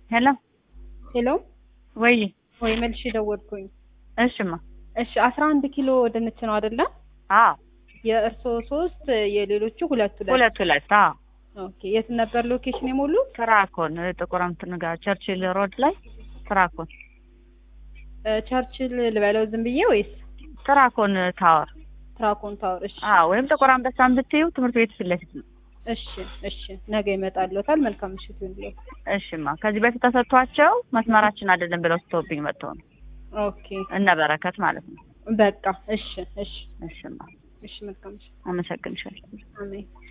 ሄሎ ሄሎ ወይ ወይ መልሽ ደወልኩኝ። እሽማ እሺ አስራ አንድ ኪሎ ድንች ነው አይደለ? አዎ የእርስዎ ሶስት የሌሎቹ ሁለት ሁለት። ሁለት ሁለት አዎ ኦኬ የት ነበር ሎኬሽን የሞሉት? ትራኮን ጥቁር እንትን ጋር ቸርችል ሮድ ላይ ትራኮን እ ቸርችል ልበለው ዝም ብዬ ወይስ ትራኮን ታወር ትራኮን ታወር? እሺ አዎ ወይም ጥቁር አንበሳን ብትዩ ትምህርት ቤት ፊት ለፊት ነው። እሺ እሺ ነገ ይመጣልዎታል። መልካም ምሽት ይሁንልዎ። እሽማ ከዚህ በፊት ተሰጥቷቸው መስመራችን አይደለም ብለው ስተውብኝ መጥተው ነው ኦኬ እነ በረከት ማለት ነው። በቃ እሺ እሺ እሽማ እሺ መልካም ምሽት። አመሰግንሻለሁ። አሜን